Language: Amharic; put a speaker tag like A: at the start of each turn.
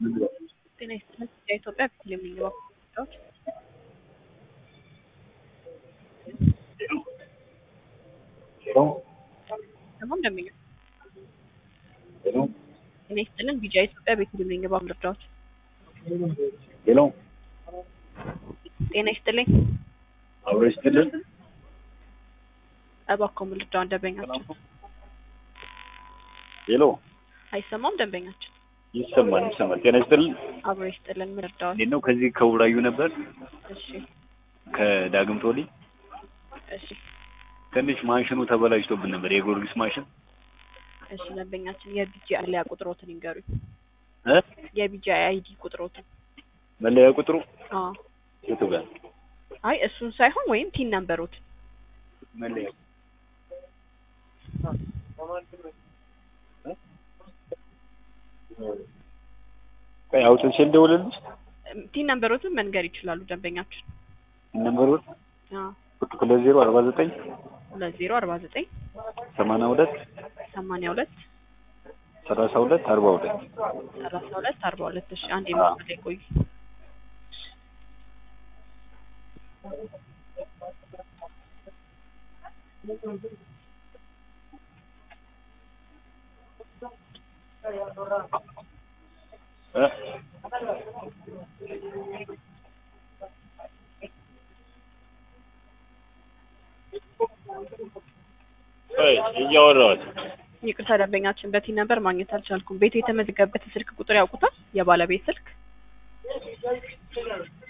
A: ጤና ይስጥልን የኢትዮጵያ ፊልም የሚገባው ጉዳዮች ደግሞ እንደሚገ ጤና ይስጥልን ቢጃ ኢትዮጵያ በፊልም የሚገባው መረጃዎች
B: ሄሎ
A: ጤና ይስጥልኝ
B: አብሮ ይስጥልን።
A: እባክዎ ምልጃውን ደንበኛችን
B: ሄሎ
A: አይሰማም ደንበኛችን
B: ይሰማል ይሰማል። ጤና ይስጥልን።
A: አብሮ ይስጥልን ምርዳዎች
B: እንዴት ነው? ከዚህ ከውራዩ ነበር
A: እሺ
B: ከዳግም ቶሊ
A: እሺ
B: ትንሽ ማሽኑ ተበላሽቶብን ነበር፣ የጊዮርጊስ ማሽን
A: እሺ ደንበኛችን የቢጂ አሊያ ቁጥሮትን ይንገሩኝ
B: እ
A: የቢጂ አይዲ ቁጥሮትን
B: መለያ ቁጥሩ
A: አዎ
B: የቱ ጋር
A: አይ እሱን ሳይሆን ወይም ቲን ነምበሮት
B: መለያ ቆይ አውጥቼ ልደውልልሽ
A: ቲን ነምበሮትን መንገር ይችላሉ ደንበኛችን
B: ነምበሩ
A: አዎ
B: ሁለት ዜሮ አርባ ዘጠኝ
A: ሁለት ዜሮ አርባ ዘጠኝ
B: ሰማንያ ሁለት
A: ሰማንያ ሁለት
B: ሰላሳ ሁለት አርባ ሁለት
A: ሰላሳ ሁለት አርባ ሁለት እሺ አንድ የመስመር ላይ ቆዩ
B: እ ቆይ እያወራሁት
A: ይቅርታ ደንበኛችን በቲን ነምበር ማግኘት አልቻልኩም ቤቱ የተመዘገበበት ስልክ ቁጥር ያውቁታል የባለቤት ስልክ